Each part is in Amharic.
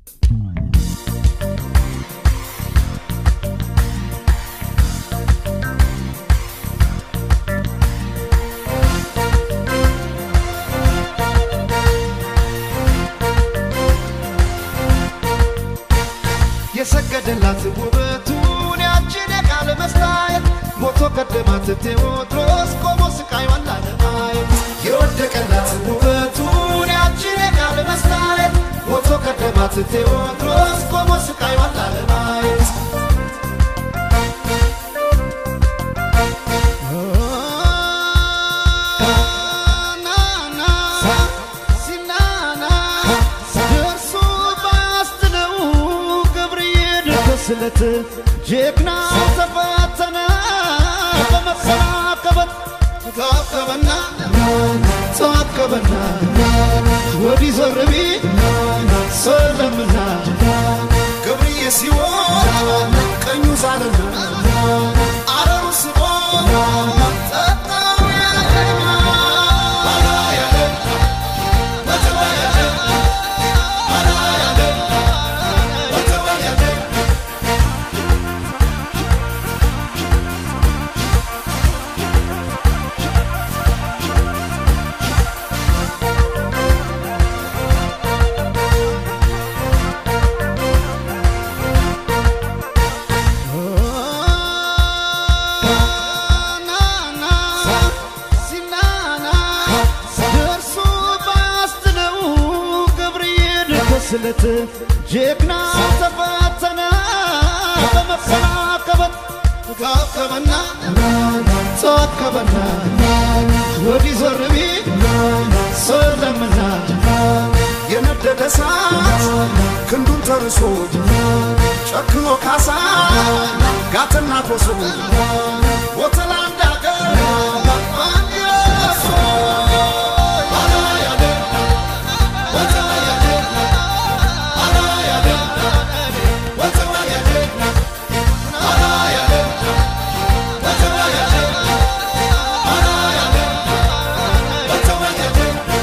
የሰገደላት ውበቱን ያችን የቃል መስታየት ሞቶ ቀደማት ቴዎድሮስ ቆሞ ስቃይዋን ላለማየት የወደቀላት ውበቱን ያችን የቃል መስታየት ሞቶ ቀደማት ቴዎድሮስ ቆሞ ስቃይዋን ላለማየት ስለት ጀግና ተፈተነ በመሰናከበት ተዋከበና ተዋከበና ወዲህ ዞር ቢል ሰለምና ገብርዬ ሲሆን ቀኙ ዛለና አረሩ ስቦ ጠጣው ያለና ባላ ያለ በተባ ያለ ባላ ያለ በተባ ያለ ስለት ጀግና ተፈተነ በመሰናከበት ተዋከበና ተዋከበና ወዲህ ዞር ቢል ሰለምና የነደደ እሳት ክንዱን ተርሶ ጨክኖ ካሳ ጋትና ኮሶ ቦተላ እንዳገር አንየሶ ባላ ያለ ቦተላ ያለ ባላ ያለ ቦተላ ያለ ባላ ያለ ቦተላ ያለ ባላ ያለ ቦተላ ያለ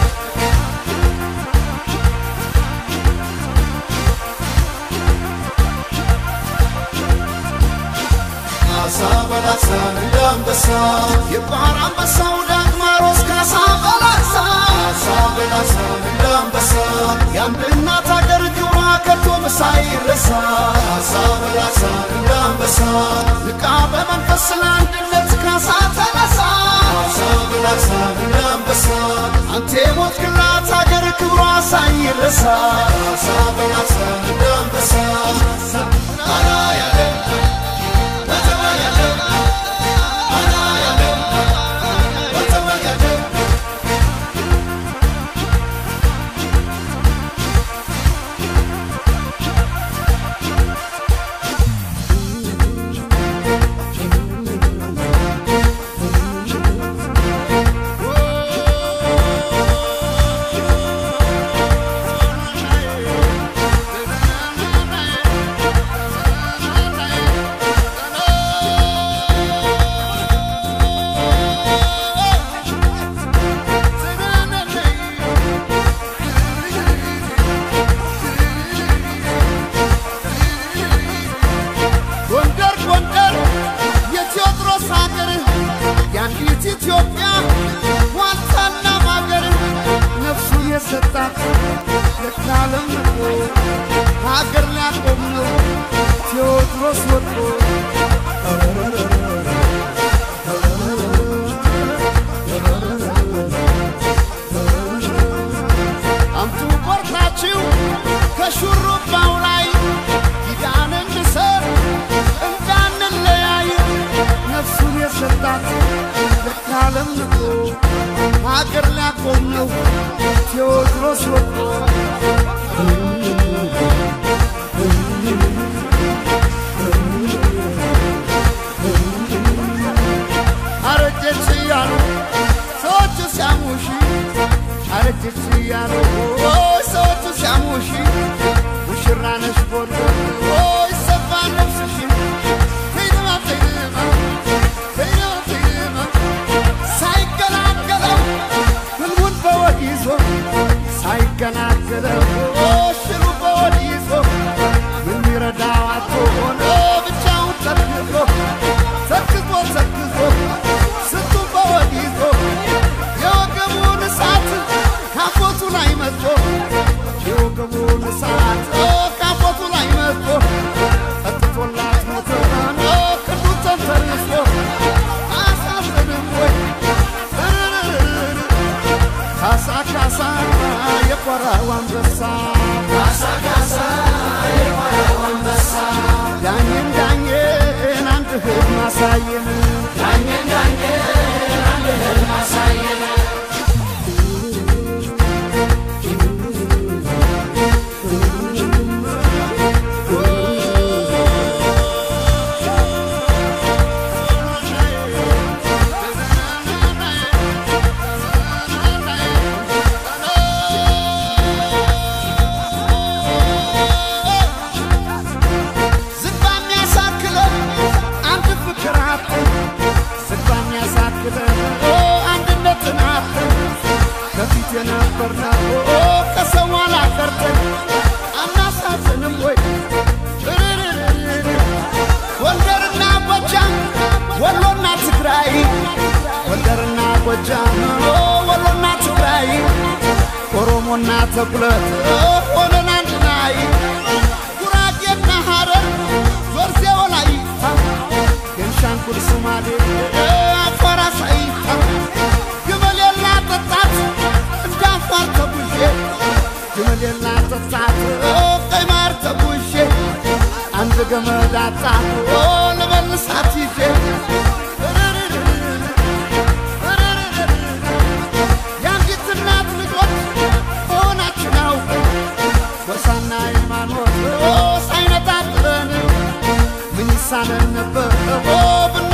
ካሳ በላሳ እንደ አንበሳ የባህር አንበሳው ዳግማሮስ ካሳ በላሳ ካሳ በላሳ እንደ አንበሳ የአንድ እናት አገር ክብሯ ከቶም ሳይረሳ ካሳ በላሳ እንደ አንበሳ ንቃ በመንፈስ ለአንድነት ካሳ ተነሳ ካሳ በላሳ እንደ አንበሳ አንተ የሞትክላት አገር ክብሯ ሳይረሳ ካሳ በላሳ እንደ አንበሳ አላ ያለ ጎንደር ጎንደር የቴዎድሮስ ሀገር የአንዲት ኢትዮጵያ ዋልታና ማገር ነፍሱን የሰጣት ለካለም ንቆ ሀገር ሊያቆም ነው ቴዎድሮስ ወጥቶ አምጡ ቆርጣችሁ ከሹሩባው ላይ ኪዳን እንሰር እንዳንለያይ ነፍሱን የሰጣት ለካለም ንቆ ሀገር ሊያቆም ነው ቴዎድሮስ ወጥቶ አረጀች እያሉ ሰዎቹ ሲያሙሺ አረጀች እያሉ ኦይ ሰዎቹ ሲያሙሺ ሙሽራ ነሽ ጎንደር ኦይ ሰፋ ነፍስሽ ተይደማ ተይደማ ተይደማ ተይደማ ሳይገላገለው ህልሙን በወግ ይዞ ሳይገላገለው ተኩለት ሆነን አንድ ላይ ጉራጌና ሐረር ዞርዜ ወላይታ ቤንሻንጉል ሶማሌ አፋር አሳይታ ግመሌላ ጠጣት እንደ አፋር ተጉዤ ግመሌላ ጠጣት ቀይ ማር ተጉዤ አንድ ገመድ አጣሁ ልመልሳት ይዤ የአንዲት እናት ልጆች መሆናችን አውቅ ጎሳና ሃይማኖት ሳይነጣጥለን ምን ይሳነን ነበር ብን